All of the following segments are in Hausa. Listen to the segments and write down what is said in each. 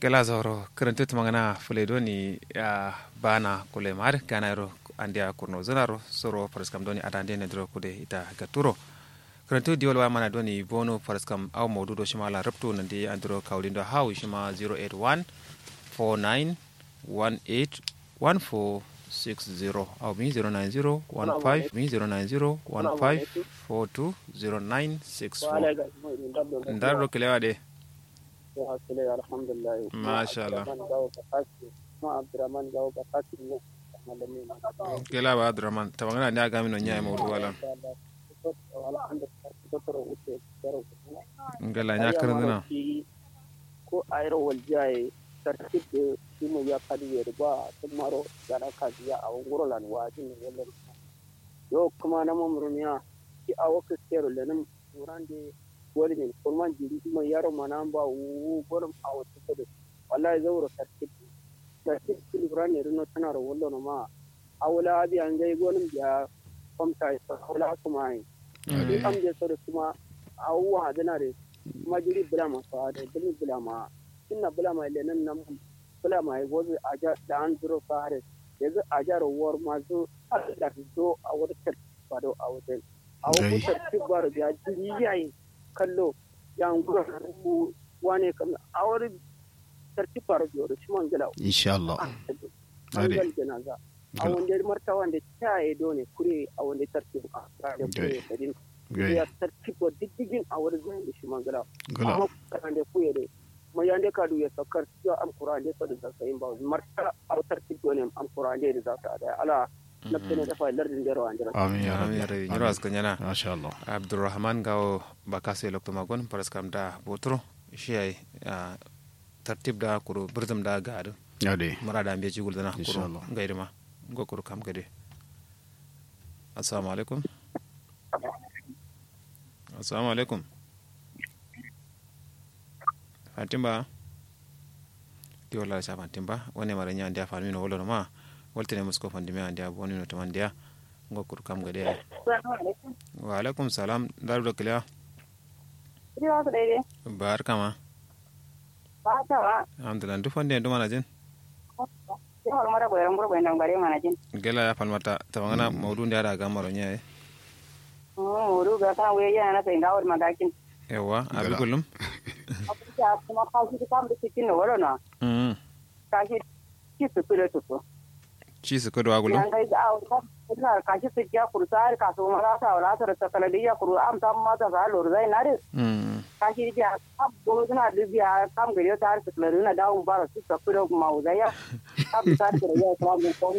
gela zoro kerentu tumangana fuledo ni ya bana kule mar kana ro andia kurno zanaro soro paraskam doni adande ne dro kude ita gaturo kerentu diol wa mana doni bono paraskam aw modu do shimala raptu nandi andro kaulindo haw shima 081 49 18 14 60 au mi 090 15 mi 090 15 42 09 64 ndaro kilewa de masha Allah kila ba Abdurrahman tabangana ne aga mino nyaay mawdu wala ngala nya karandina ko ayro wal jaay tartib de simo ya kadi yer ba tumaro gana kadi ya awon goro lan wajin wala yo kuma na mamrumiya ki awo kero lenin urande wani ne kurman jiri kuma yaro mana ba wu gurin a wata kudu wallahi zauro tartib tartib kilibra ne rino tana da wallo na ma awula abi an gai gonin biya kwamta ya awula kuma yi ni am je so da kuma awuwa hadana da kuma jiri bula ma so da dimi bula ma inna bula ma lenan nan bula ma yi gozi a ja da an zuro fare yanzu a ja rawar ma zo a da zo a wata tartib ba da a wata a wata tartib ba da biya jiri yayi kallo yan gura wane kam a wani sarki faru biyo da shiman gila insha Allah an gal janaza a wanda marta wanda ta yi dole kure a wanda sarki a da kure da din ya sarki ko diddigin a wani zai da shiman gila amma kan da kuye da kuma yande ka du ya sakar ya am qur'an da sa da sayin ba marta a sarki dole am qur'an da za ta da ala nafsene dafa lardin dero andira amin ya amin ya rabbi rabbi nyiro aska nyana masha Allah abdurrahman gawo bakase lokto magon paraskam da botro shiyai tartib da kuro birzum da gadu ya dai mara da ambe jigul dana kuro Inshallah. gairi ma go kuro kam gade assalamu alaikum assalamu alaikum fatimba ti wala sa fatimba woni mara nya ndia fami no wolo ma woltene musko fandime andia boni no tamandia go kuro kam gade wa alaikum salam daru da kiliya Riwa su daidai. bar kama Ba ta ba. alhamdulillah duk wanda yanzu mana jin Yawar mara goyon gurgun nan gare mana jin. gela ya falmata tabangana maudu da ya ga maro nya Muru ga kan wuya yana na sayin gawar magakin. yawa abi Gala. kullum Abuja kuma kashi ta kam da cikin da wala na. mm Kashi ki su filo su su. ci su kudu agulum Yan kai ga awon kan ina kashi su ya kuru tsari kasu mara ta wala ta ta kala ya kuru am ta mata sa lor zai na de. mm Kashi ya ab go suna dubiya kam gari ta har su kala na dawo bara su ta filo ma uzaya. Ab ta ta ya kira mun kon.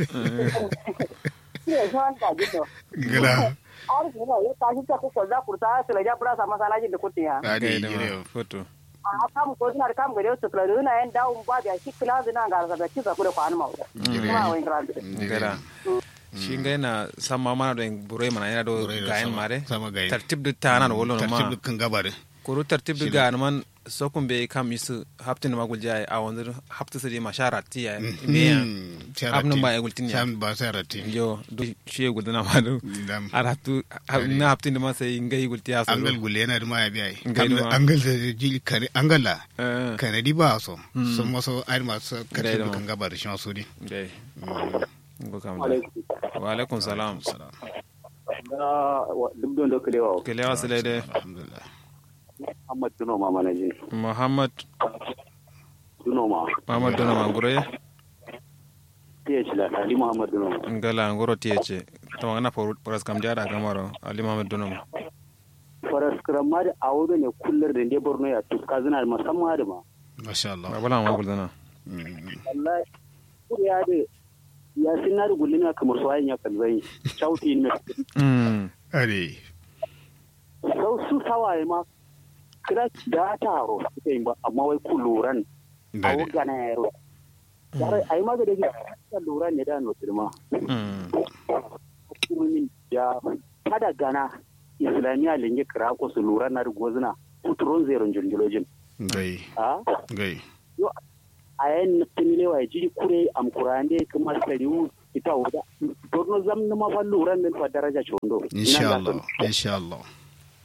Ni ya san ka gido. gala और जो है ये काशी का कुछ सजा कुर्ता है सिलेजा पूरा समसाला जी दुकुती है adi da yire ma foto आ काम को ना काम करे तो कलर ना एंड डाउन बा या कि क्लास ना गाल का कि का पूरा पान माउ ma wai grande gela shi ga yana san ma mana da burai mana yana do Burai da gayan sama- mare sama gayan. tartib da ta na wolo ma tartib kan gabare kuru tartib da gayan man sokun be kam isu haptin ma gulja a wanzu hapta su ma shara ti ya me ya abnin ba ya gultin ya sam ba sarati yo do shi ya gultina ma do dam aratu na haptin da ma sai ngai gulti ya so angal gulle yana da maya biya Ngai da ma. angal da ji kare angala eh kare di ba so sun maso ai masu Ngai da kare ma. kan gabar shi masu di dai go kam da wa alaikum salam da duk don da kulewa kele wasile de alhamdulillah Muhammad Duno ma mana jin muhammad Duno ma muhammad dona mangure ya ci la Ali Muhammad Duno ma ngala ngoro tiyeche to ngana poras kam jara gamaro ali mamed dona ma faras kramma da awo ne kullar da ne Borno ya tuka zina musamman da ma masha Allah babala ma guldana Mm. wallahi kuriya da ya sin na da gullina kamar su ayin ya kan zai chauti ne mm ade sau su sawaye ma kira da taro suka yi ba amma wai ku luran a dade wugana yaro yare a yi maga da ke ta luran ne da notir ma mm hukumomin da kada gana islamiyya linge kira ko su luran na rigozina kuturon zeron jirgilojin gai a gai a yayin nufin wa ya jiri kure am kurande kuma sariwu ita wuda borno zam na ma fa luran min fa daraja chondo insha Allah insha Allah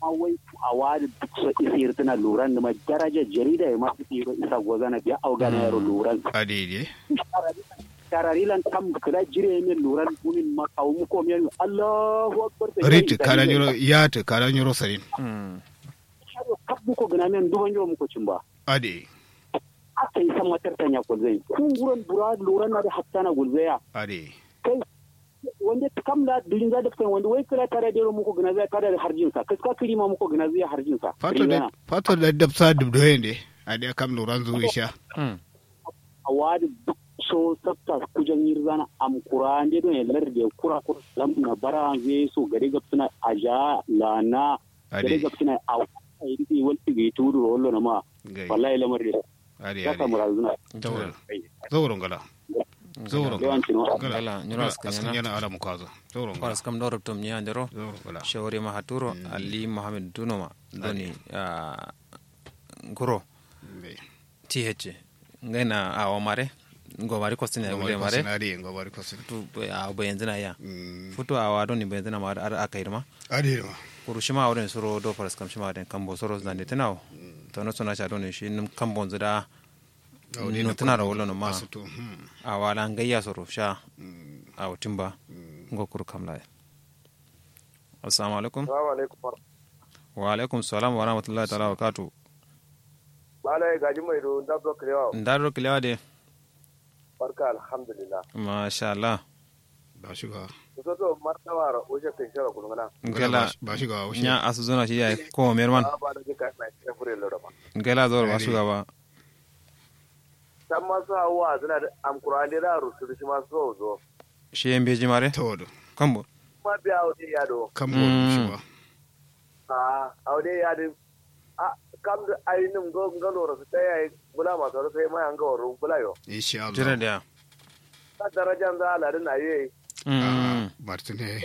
amma wai a wadi duk so isir tana luran da ma daraja jarida ya masu tsiro isa gozana biya augana yaro luran ade tararilan tam kala jire ne luran kunin ma kawo mu ko men Allahu akbar rit kala nyoro yat kala nyoro sarin kabbu ko gana men duban yo mu ko cimba ade aka yi san matar tanya gulzai kun guran bura luran na da hatta na gulzaya ade kai wanda kam da dulin za da kai wanda wai kala tare da mu ko gana zai tare da harjin sa kaska kiri ma mu ko gana zai harjin sa fato da fato da dabsa dubdo yende ade kam loran zuwa sha a wadi duk so sabta kujan yirzana am kurande don ya larde kura kura lam na bara zai so gare ga suna aja lana gare ade ga suna a ai di wal tigi tudu wallo na ma gai wallahi lamar da ade ya samu ade razuna zawron zawron gala zawron yawanci no Gala, nyoro askan askan yana. yana ala mukazo zawron gala paras kam ɗo robtom ñandero zawron gala shawri ma haturo ali mohamed dunoma doni ah, guro gai ti hecce ngayna awa mare ngo mari kostine wule mare ade ngobari kosin tu a bayenzina ya Mm, futu awa doni bayenzina ma ar akairma ade ma kuru shima wurin suro do paras kam shima den kambo soro zande tenaw to no sona cha doni shi num kambo zida Awde no na tana rawolo no ma asuto hmm awa la ngayya soro sha mm, awa timba mm. ngo kuru kamla assalamu alaikum Salamu alaikum. wa alaikum salam wa rahmatullahi ta'ala wa barakatuh Bala ya gaji mai do da zo kirewa. ndaro kilewa de Barka alhamdulillah. masha Allah ba shi ga Kusa to martaba ra oje kai shara kulungana. ngela ba shi ga wuce nya asu zona shi yayi ko merman Ba ba da jika na cikin fure lura ba. ngela zor ba shugaba San masu hawa suna da amkurani da rusu shi masu zo zo. shi yan beji mare tawodo kambo Ma biya aude ya do. kam Mm. bo shi ba A aude ya do. A kam da ainihin go ngalo rasu ta yayi bula masu rasu sai mai an ga waro bula yo. insha jira Allah da Ta darajan za a ladin na yi. mm martine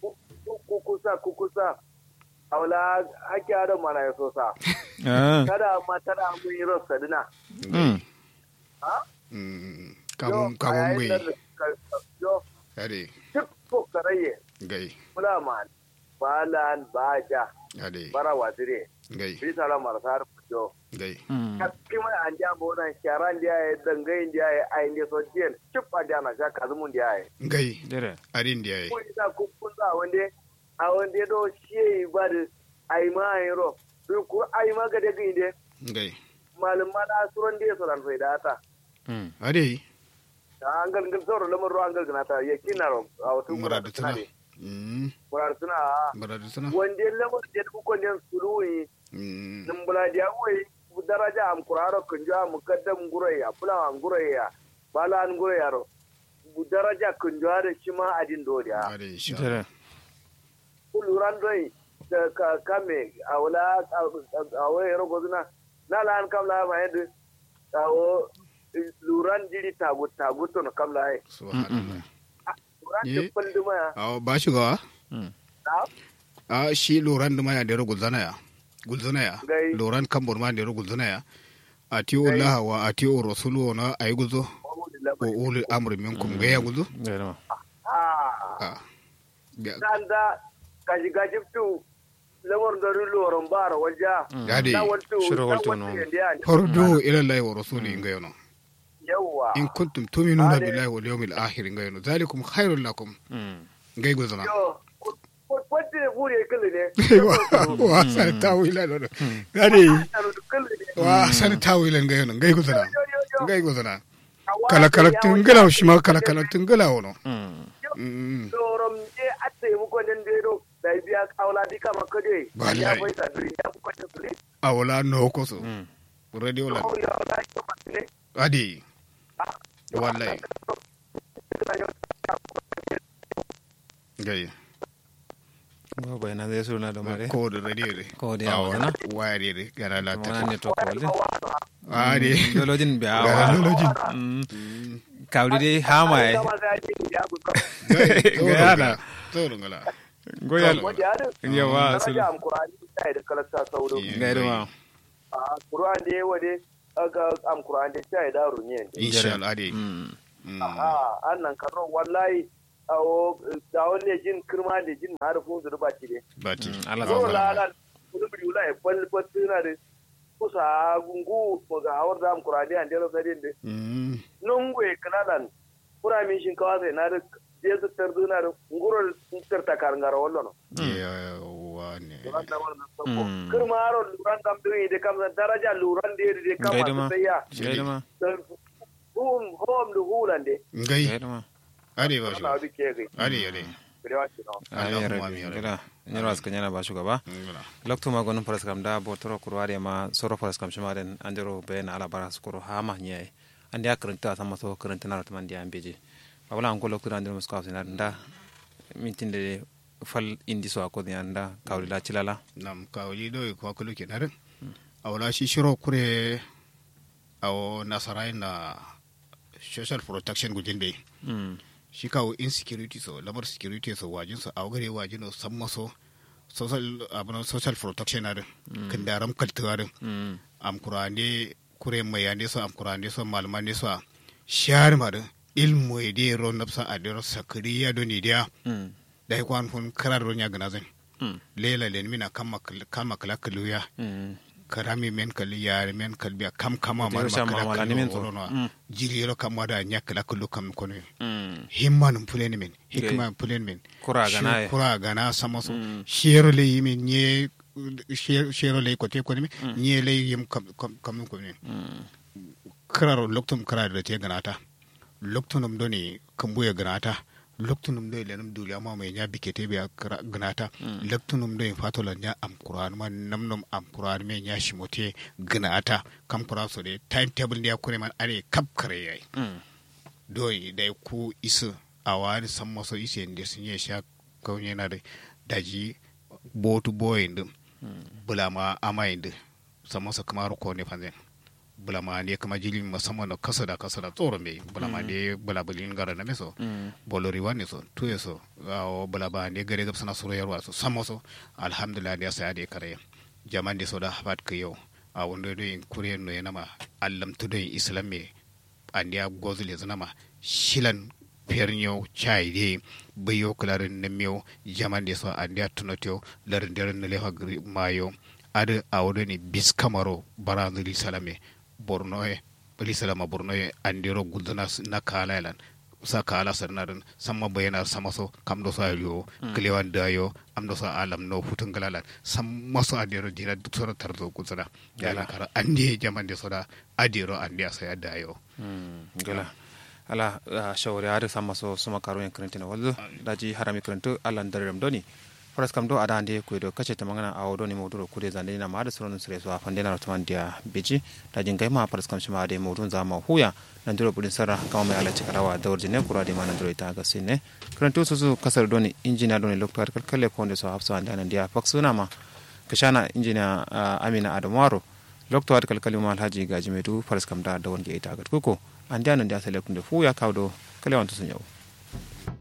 Kukusa kukusa. Aula haki adam mana ya so sa. ah Kada ma tada mun yi rasa dina. mm Ha? Mm, Yo, kamun a kamun yayin gai da ka- yo, ade duk ko karaye gai mulaman balan baja ade bara wazire gai bisa la marasar yo gai mm kaski mai an ja bo nan sharan dia ya dangai dia ya ai ne so dien chip a dia na sha kazumun dia ya gai jira adin da yayi ko ida ku kun za wande a wande do shi ba da ai ma ai ro su ku ai ma ga da ginde gai malum ma da suran dia so ran faida ta mm ade da an gal gal soro lamar ro an gal gana ta yakina ro a wato muradu tana ne mm murar suna muradu tana wande lamar da ku kon yan suluwi mm nimbula dia wai daraja am kuraro kunja mukaddam guraya fula am guraya bala an guraya ro daraja kunja da shi ma adin do dia ade insha Allah jira kuluran doi da ka kame awla awai ro gozuna na la an kam la ma yede awo luran jiri tagu tagu to no kam la ai subhanallah luran Ye. de panduma ya aw ba shi ga mm na a shi loran da maya da ro gulzana ya gulzana ya Gai. loran kambor ma da ro gulzana ya atiyo Allah wa atiyo rasulu na ayi guzo wa ulul amri minkum ga ya guzo jira ma ah a ga kanda gaji gaji tu lamar da loron bara waja ade na waltu Shiro na waltu waltu no. yanda ya ne. fardu ila Allah wa rasuli ga yano yawwa in kuntum tu'minuna Ade. billahi wal yawmil akhir ga yano zalikum khairul lakum mm ga gulzana yo wadda ya bure kalli ne wa san tawila no gade kalli ne wa san tawila ga yano ga gulzana yo yo yo ga gulzana Awa kala kala ya tungala wani- shi ma kala kala tungala wono mm mm loron je atte mu ko den de do da biya kawla di kama kaje Wallahi. ya bai ta duri ya ko ta duri awala no ko so mm radio la ko ya la ko ne adi wallahi gai go bayna de suna da mare ko da radio de ko de awana wire de gara la mana ta ne to ko de adi dolojin be gara awa lolojin mm kawli de hama e kama ga ji ya ku ka gaya tsoro ngala goyal wanda ya da yawa sul daraja am qur'ani ta da kala sa sauro Yeah. gairu ma a qur'an de wade aga am qur'an de ta da runye insha Allah adi mm a annan karo wallahi awo da wani jin kirma da jin harfin zurba ci ne bati Allah Zo zama lalan kulu bi wala e pal patina de kusa gungu mo ga hawar da am kurade an dero sadin de mm nungu e kanadan kura min shin kawa sai na da je su tardu na da nguro tarta kar ngara wallo no yawa ne duran da wannan sako Mm. kirma aro luran kam diri de kam san daraja luran de de kam Gaida ma. ma sai ya gaida ma hum hom du hulande ngai gaida ma ade ba shi na bi ke gai ade ade birewa shi no ayi Allahumma rabi amin ya rabbi. gida nyiro aska nyana ba shugaba ngala lokto ma gonum paras kam da botoro kurwari ma soro paras kam shima den andiro be na ala bara skoro ha ma nyai andi akranta sama so kranta na ratman dia ambeje babala an ko lokto andiro muska afsina nda mintinde fal indi so ko dia nda kawli la chilala nam kawli do ko kulu ke narin awla shi shiro kure awo nasarai na social protection gujin bai mm shi kawo insecurity so lamar security so wajin so a gare wajin so san maso social abuna social protection arin kan daram kaltuwarin mm am kurande kure mai yande so am kurande so malmande so shar marin ilmu ide ro napsa adero sakriya do ni dia mm dai kwan fun karar ro nya gana zan mm lela len mina kama kama kala kaluya mm karami men kali yare men kali biya kam kama Dero mar sha makala mamala ni men to. kalu Mm. jiri yero kam wada nya kala kalu kam kono mm himma num pulen men hikma pulen men Kura Shi- gana e. kura gana sama so Mm. shero le yimi nye she- shero le ko te ko ni nye le yim kam kam kam ko ni mm kararo loktum kararo da te ganata loktunum doni kambuya ganata loktunum do lenum duli amma mai nya bikete biya kara- ganata loktunum do fatola nya am qur'an man namnum am qur'an me nya shimote ganata kam qur'an so de timetable dia kure man are kap kare yayi mm doyi da ku isu a wani san maso ise da sun yi sha kaunye na da daji botu boyin din bulama amayin din san maso kamar ko ne fanzan bulama ne kama jili musamman da kasa da kasa da tsoro mai bulama ne bulabulin gara na meso mm bolori wani so tuye so awo bulaba ne gare gab sana suro yarwa so san maso alhamdulillah da sai da kare jaman da so da habat ka yau a wanda do in kuriyan no yana allam to do islam me andiya gozule zanama shilan pernyo chaide bayo klarin na miyo jaman de so andiya tunotyo larin daren na lefa gri- mayo ada awdo ni bis kamaro baranzuli salame borno e bali salama borno e andiro guldana s- na kala lan sa kala sarnarin sama bayana sama so kam do so ayo klewan dayo am do so alam no futun galalan sama so adiro dira duk so tarzo gutsana yana kara andi jaman de so da adiro andi asa dayo Mm, gala ala ah, shawari har sama so suma karo yan karantina wallo daji harami karantu ala ndaram doni faras kam do ada ande ko do kace ta magana a wodoni moduro kude zande na ma da sunan sire so afande na rotman dia biji daji ngai ma faras kam shima ade modun za ma huya nan duro budin sarra kama mai ala cikarawa da warjine kura de ma nan duro ita ga sinne karantu su su kasar doni injina doni loktar kalkale konde so hafsa ande nan dia faksuna ma kashana injina ah, amina adamwaro lokto wat kalkali ma alhaji gaji medu faras kam da da wonge ita gat kuko an da nan da sele kunde fu ya kawdo kale wanto sun yau